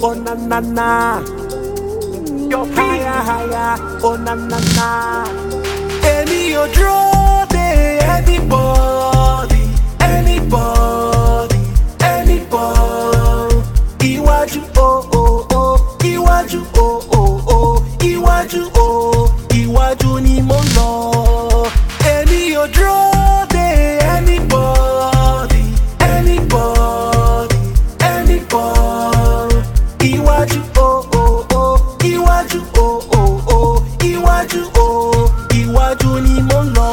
oh na na na. Your higher, higher, oh na na na. Any your draw day, anybody, anybody, anybody. Iwájú oh oh oh, iwájú oh oh oh, iwájú oh, iwájú ni mo ń lọ. Any your draw day, anybody, anybody, anybody. Iwájú oh oh oh, iwájú oh oh oh, iwájú oh, iwájú ni mo ń lọ.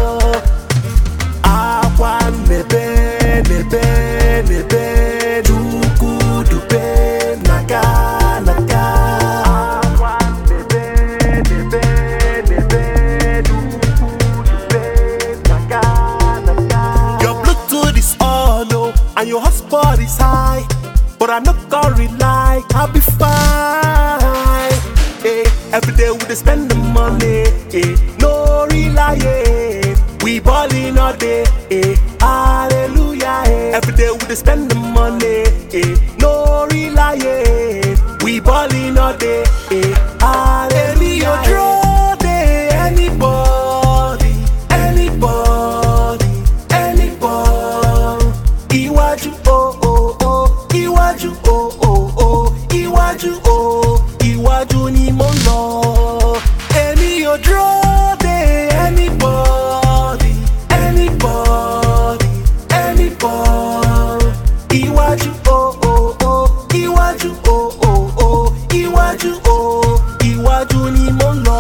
Akwa nebe nebe nebe duku dupe naga naga. Akwa nebe nebe nebe duku dupe naga naga. Your Bluetooth is on oh, and your hotspot is high, but I'm not gonna rely. I'll be fine. Hey, every day we dey spend the money. Hey, no rely. Hey. We ballin' all day, eh, hallelujah, eh. Every day we dey spend the money, eh, no rely, eh. We ballin' all day, eh, hallelujah. Draw day, anybody, anybody, anybody. Iwájú oh oh oh, iwájú oh oh oh, iwájú oh, iwájú ni mo ń lọ. Èmi ò draw day, anybody, anybody, anybody. Iwájú oh oh oh, iwájú oh oh oh, iwájú oh, iwájú ni mo ń lọ.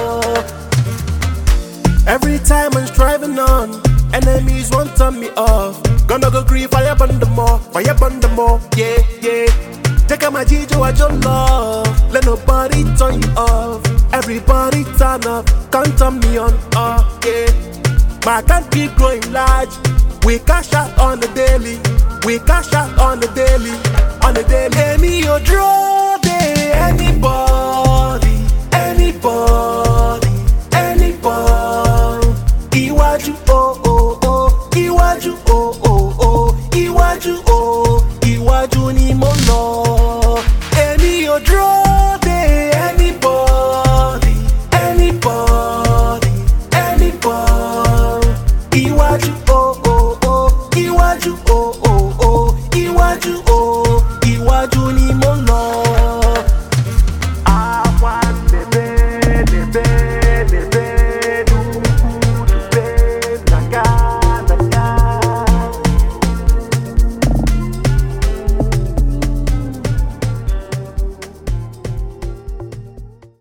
Every time I'm striving on, enemies want turn me off. Gonna go grieve fire burn the more, fire burn the more, yeah, yeah. Take out my Jijo, I just love. Let nobody turn you off. Everybody turn up, can't turn me on, uh, yeah. My account keep growing large. We cash out on the daily, we cash out on the daily.